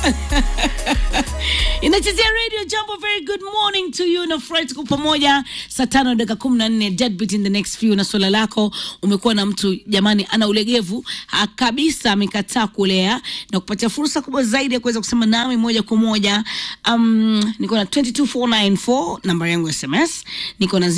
inachezea radio jambo very good morning to you na fred tuko pamoja saa tano dakika kumi na nne deadbeat in the next few na swala lako umekuwa na mtu jamani ana ulegevu ha, kabisa amekataa kulea na kupatia fursa kubwa zaidi ya kuweza kusema nami moja kwa moja um, niko na 22494 namba yangu ya sms niko na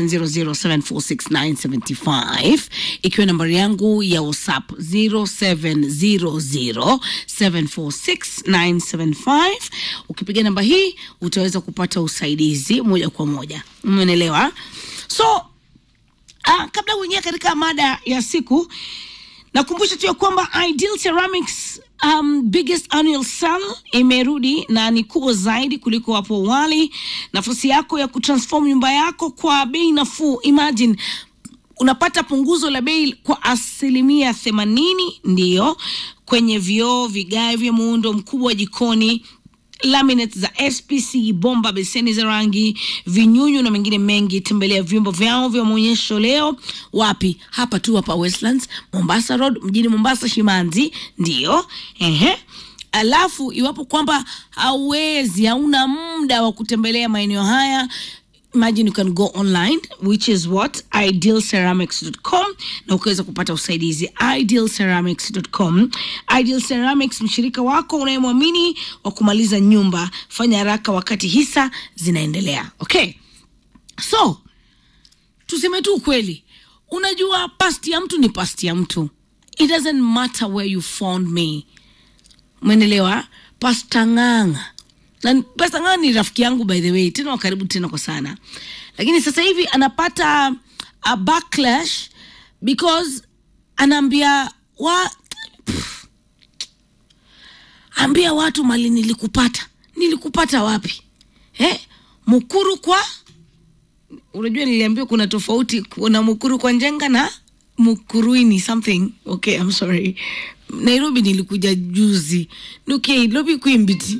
0700746975 ikiwa nambari yangu ya whatsapp 0700746975 ukipiga namba hii utaweza kupata usaidizi moja kwa moja umeelewa so uh, kabla kuingia katika mada ya siku nakumbusha tu ya kwamba ideal ceramics um, biggest annual sale imerudi na ni kubwa zaidi kuliko hapo awali nafasi yako ya kutransform nyumba yako kwa bei nafuu imagine unapata punguzo la bei kwa asilimia themanini ndiyo kwenye vioo vigae vya muundo mkubwa wa jikoni laminates za spc bomba beseni za rangi vinyunyu na mengine mengi tembelea vyumba vyao vya maonyesho leo wapi hapa tu hapa westlands mombasa road mjini mombasa shimanzi ndiyo ehe alafu iwapo kwamba hauwezi hauna muda wa kutembelea maeneo haya imagine you can go online which is what idealceramics.com na ukaweza kupata usaidizi idealceramics.com ideal ceramics mshirika wako unayemwamini wa kumaliza nyumba fanya haraka wakati hisa zinaendelea okay so tuseme tu ukweli unajua pasti ya mtu ni pasti ya mtu it doesn't matter where you found me umeendelewa pasta ng'ang'a na pasta ng'ang'a ni rafiki yangu by the way tena wa karibu tena kwa sana lakini sasa hivi anapata a backlash because anaambia wa pff, ambia watu mali nilikupata nilikupata wapi eh? mukuru kwa unajua niliambiwa kuna tofauti kuna mukuru kwa njenga na mukuruini something okay i'm sorry nairobi nilikuja juzi nuke lobi kwimbiti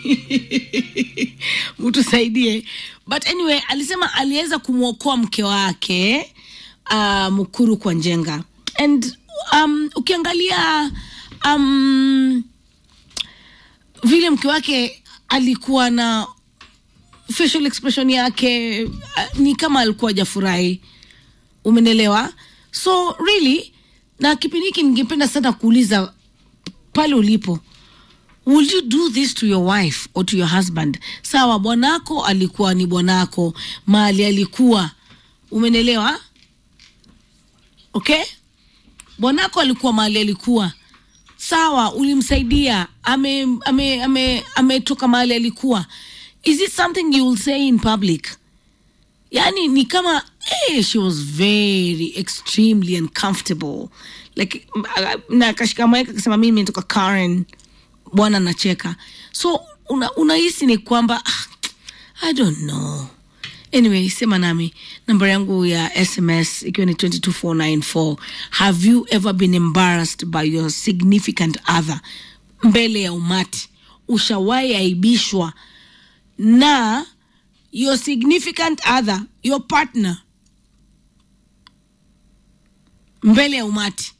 mtusaidie but anyway alisema aliweza kumwokoa mke wake uh, mukuru kwa njenga and um, ukiangalia um, vile mke wake alikuwa na facial expression yake uh, ni kama alikuwa hajafurahi umenelewa so really na kipindi hiki ningependa sana kuuliza pale ulipo will you do this to your wife or to your husband sawa bwanako alikuwa ni bwanako mali alikuwa umenelewa okay bwanako alikuwa mali alikuwa sawa ulimsaidia ametoka ame, ame, ame mahali alikuwa is it something you will say in public yani ni kama eh, she was very extremely uncomfortable like na akashika maika akasema mimi natoka karen bwana nacheka so unahisi una ni kwamba ah, i don't know anyway sema nami namba yangu ya sms ikiwa ni 22494 have you ever been embarrassed by your significant other mbele ya umati ushawahi aibishwa na your significant other your partner mbele ya umati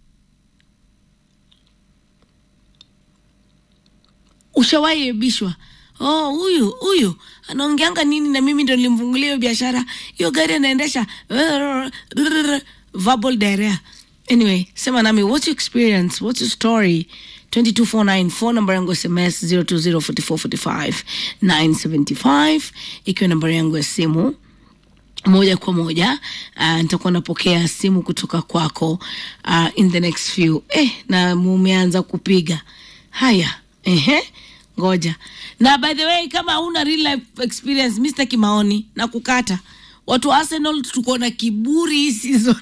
ushawahi ebishwa oh huyu huyu anaongeanga nini na mimi ndo nilimfungulia hiyo biashara hiyo gari anaendesha verbal diarrhea anyway sema nami what's your experience what's your story 22494 phone number yangu sms 0204445975 ikiwa nambari yangu ya simu moja kwa moja uh, nitakuwa napokea simu kutoka kwako uh, in the next few eh, na mumeanza kupiga haya ehe ngoja na by the way kama hauna real life experience mi sitaki maoni na kukata watu wa arsenal tuko na kiburi hii season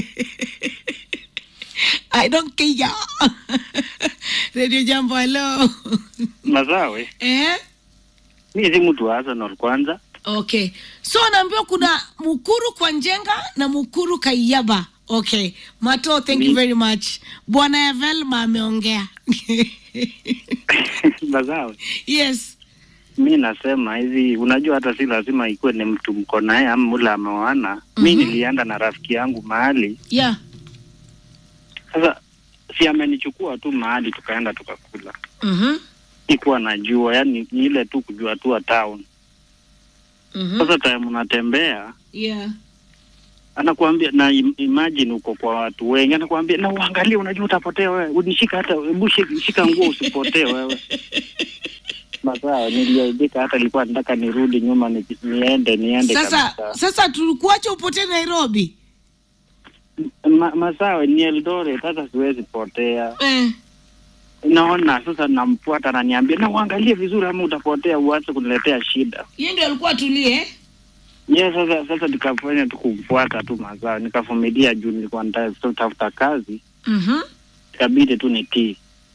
I don't care. Radio Jambo, hello. Mazawe, Eh? mi si mtu wa Arsenal kwanza. Okay. So naambiwa kuna Mukuru kwa Njenga na Mukuru Kaiyaba. Okay. Mato, thank you Mi- very much. Bwana Evelma ameongea. Mazawe, yes. mi nasema hivi, unajua hata si lazima ikuwe ni mtu mko naye ama mula ameoana. Mi Mhm. nilienda na rafiki yangu mahali, Yeah. sasa si amenichukua tu mahali tukaenda tukakula. Mhm. sikuwa najua, yani ni ile tu kujua tu wa town. Mhm. Sasa time unatembea Yeah. anakuambia na im- imagine uko kwa watu wengi, anakuambia na uangalie, unajua utapotea wewe, unishika hata hebu shika- shika nguo usipotee wewe. Masaa niliaibika, hata nilikuwa nataka nirudi nyuma ni, niende niende Sasa kabisa. sasa tulikuacha upotee Nairobi. Ma, masawe ni Eldoret, hata siwezi potea. Eh. Naona sasa namfuata, ananiambia na uangalie vizuri, ama utapotea, uanze kuniletea shida. Yeye ndio alikuwa atulie. Ye, sasa sasa nikafanya tu kumfuata tu mazao, nikavumilia juu nilikuwa nataka kutafuta kazi, Mhm. ikabidi tu nitii.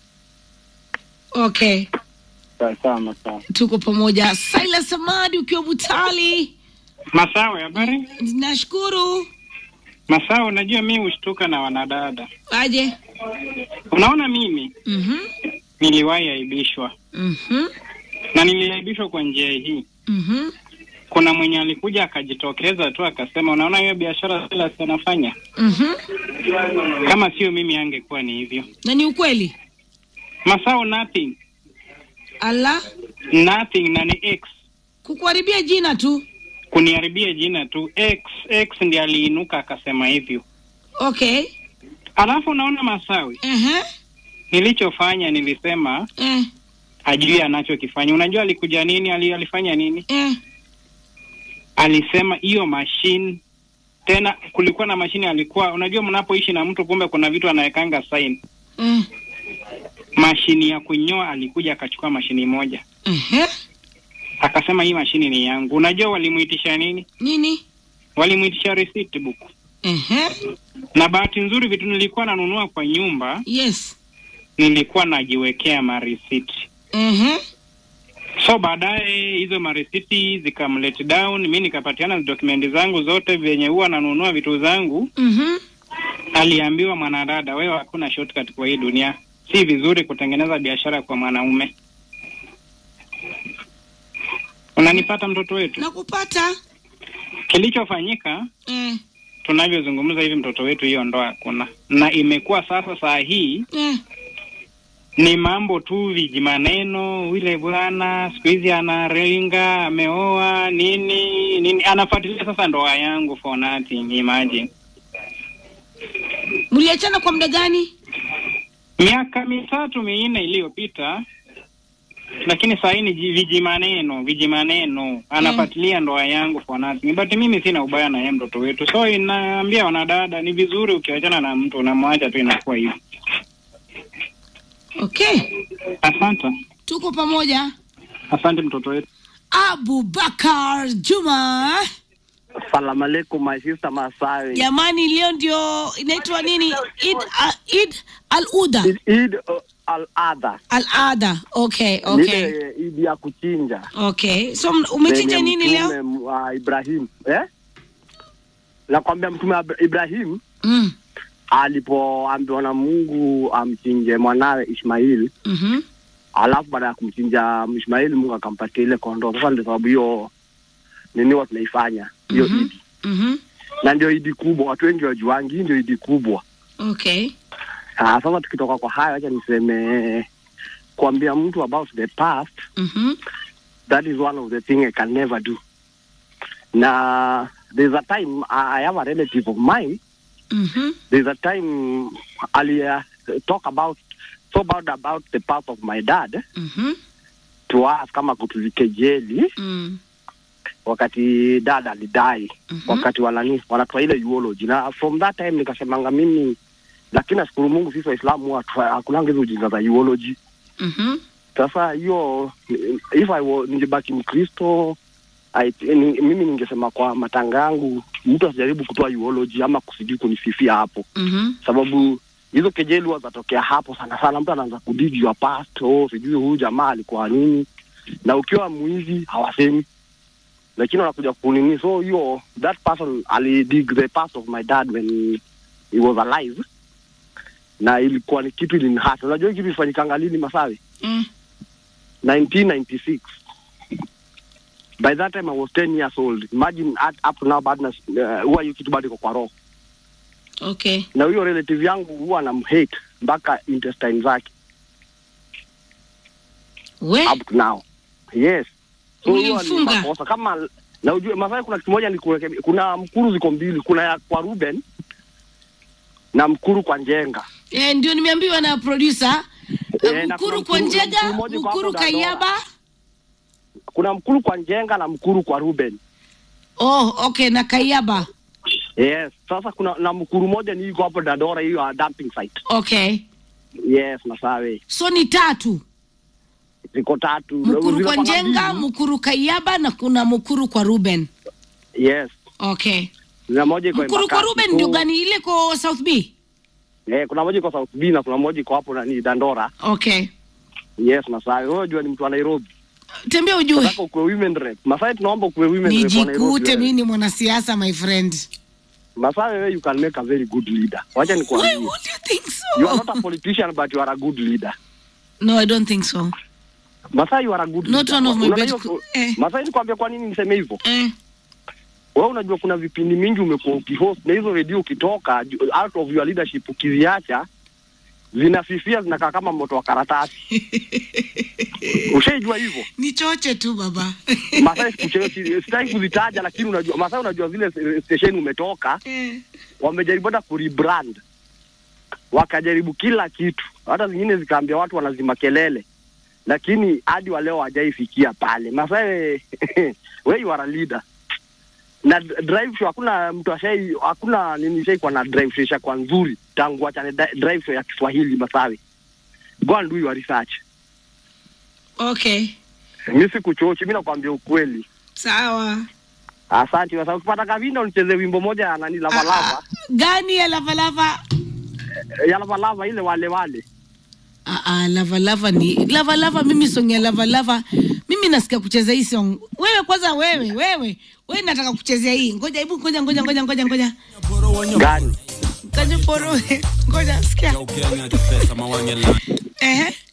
Okay. Sawa sawa, masawa. Tuko pamoja. Silas Samadi ukiwa Butali. Masawe, habari? Nashukuru. Masawe, unajua mi hushtuka na wanadada. Aje. Unaona, mimi Mhm. niliwahi aibishwa Mhm. na niliaibishwa kwa njia hii. Mhm. Kuna mwenye alikuja akajitokeza tu akasema, unaona hiyo biashara Silas anafanya, Mhm. kama sio mimi angekuwa ni hivyo. Na ni ukweli. Masawe, nothing Ala, nothing, na ni X kukuharibia jina tu. kuniharibia jina tu. X X ndiye aliinuka akasema hivyo. Okay. Alafu unaona Masawe, Ehe. nilichofanya nilisema Eh. ajui anachokifanya. Unajua alikuja nini? Ali, alifanya nini? Eh. alisema hiyo mashine tena kulikuwa na mashine alikuwa unajua mnapoishi na mtu kumbe kuna vitu anawekanga sign Eh. mashini ya kunyoa alikuja akachukua mashini moja Ehe. akasema hii mashini ni yangu unajua walimuitisha nini Nini? walimuitisha receipt book Ehe. na bahati nzuri vitu nilikuwa nanunua kwa nyumba Yes. nilikuwa najiwekea marisiti Ehe. so baadaye hizo marisiti zikamlet down mi nikapatiana dokumenti zangu zote vyenye huwa nanunua vitu zangu Mhm. aliambiwa mwanadada, wewe hakuna shortcut kwa hii dunia, si vizuri kutengeneza biashara kwa mwanaume. Unanipata mtoto wetu? Nakupata. Kilichofanyika Eh. tunavyozungumza hivi, mtoto wetu hiyo ndoa hakuna, na imekuwa sasa, saa hii Eh. ni mambo tu vijimaneno. Yule bwana siku hizi anaringa, ameoa nini nini, anafuatilia sasa ndoa yangu for nothing. Imagine Mliachana kwa muda gani? miaka mitatu minne iliyopita, lakini saa hii ni ji- vijimaneno vijimaneno, anafuatilia ndoa yangu for nothing. But mimi sina ubaya na yeye mtoto wetu, so inaambia wanadada ni vizuri ukiachana na mtu unamwacha tu, inakuwa hivi. Okay. Asante, Tuko pamoja. asante mtoto wetu. Abubakar Juma. Salamu alaikum my sister Masawe. Jamani, leo ndio inaitwa nini? Eid, uh, Eid al-Uda. Eid- Eid uh, al-Adha. Al-Adha. Okay, okay. Ile Eid ya kuchinja. Okay. So m- umechinja Lenye nini leo? Mtume wa Ibrahim. Eh? Nakwambia mtume wa Ibrahim Mm. alipoambiwa na Mungu amchinje mwanawe Ishmail, Mhm. alafu baada ya kumchinja Ishmail Mungu akampatia ile kondoo. Sasa ndio sababu hiyo nini huwa tunaifanya hiyo Mhm. idi, Mhm. na ndio idi kubwa, watu wengi wajuangi, hii ndio idi kubwa. Okay. Ah, sasa tukitoka kwa hayo, acha niseme kuambia mtu about the past, Mhm. that is one of the thing I can never do. Na there's a time I I have a relative of mine Mhm. there's a time ali uh, talk about so about about the path of my dad Mhm. to us kama kutulikejeli Mm. wakati dad alidai Mhm. wakati wanani wanatoa ile eulogy na from that time nikasemanga mimi lakini nashukuru Mungu sisi Waislamu huwa hatu- hakunanga hizo ujinga za eulogy Mhm. sasa hiyo if I wa- ningebaki Mkristo I, ni, mimi ningesema kwa matanga yangu mtu asijaribu kutoa eulogy ama kusidi kunisifia hapo Mhm. sababu hizo kejeli huwa zatokea hapo sana sana. Mtu anaanza kudigi your past, oh, sijui huyu jamaa alikuwa nini, na ukiwa mwizi hawasemi, lakini wanakuja kunini. So hiyo that person alidig the past of my dad when he was alive, na ilikuwa ni kitu ilinihata. Unajua hii kitu ilifanyikanga lini, Masawi? Mm. 1996 by that time I was 10 years old. Imagine at, up to now bado uh, huwa hiyo kitu bado iko kwa roho Okay. na huyo relative yangu huwa anamhate mpaka intestine zake. we up to now yes so hiyo ni Ulimfunga? makosa kama na ujue Masai kuna kitu moja nikurekebisha kuna mkuru ziko mbili kuna ya kwa Ruben na mkuru kwa Njenga eh, ndio nimeambiwa na producer Eh, na mkuru kuna kwa mkuru- njega mkuru mmoja kwa mkuru hapo Dandora. kayaba kuna mkuru kwa Njenga na mkuru kwa Ruben oh okay na kayaba yes sasa kuna na mkuru moja ni iko hapo Dadora hiyo ya dumping site okay yes Masawe so ni tatu ziko tatu mkuru Ziko kwa kama njenga mbili. mkuru kayaba na kuna mkuru kwa ruben yes okay na moja iko mkuru kwa Embakasi. ruben So, ndio gani ile ko south b eh kuna moja iko South B na kuna moja iko hapo nani Dandora okay yes Masawe wewe unajua ni mtu wa Nairobi tembea ujue nataka ukuwe women rep Masai tunaomba ukuwe women rep wa Nairobi nijikute wewe. mi ni mwanasiasa my friend Masawe wewe you can make a very good leader wacha Why nikwambie would you think you are so not a politician but you are a good leader no i don't think so Masai you are a good Not leader one of my Unaona best hiyo- co- eh. Masai nikwambia kwa nini niseme hivyo eh. wewe unajua kuna vipindi mingi umekuwa ukihost na hizo redio ukitoka ju- out of your leadership ukiziacha zinafifia zinakaa kama moto wa karatasi ushaijua hivyo ni choche tu baba Masai sikuchelewa, si- sitaki kuzitaja lakini unajua Masai unajua zile station umetoka Eh. wamejaribu hata kurebrand wakajaribu kila kitu hata zingine zikaambia watu wanazima kelele lakini hadi wa leo hawajaifikia pale Masai we you are a leader na d- drive show hakuna mtu ashai hakuna nini shai kwa na drive show ishakuwa nzuri tangu achane da- drive show ya Kiswahili Masawi go and do your research okay mimi sikuchochi mimi nakwambia ukweli sawa asante Masawi ukipata kavinda unicheze wimbo moja ya nani lava Ah, lava ah, gani ya lavalava ya lava lava ile wale wale Ah, ah, lava lava ni lava lava mimi song ya lava lava mimi nasikia kucheza hii song wewe kwanza wewe wewe wewe nataka kuchezea hii ngoja hebu ngoja ngoja ngoja ngoja ngoja gani ngoja poro ngoja sikia ehe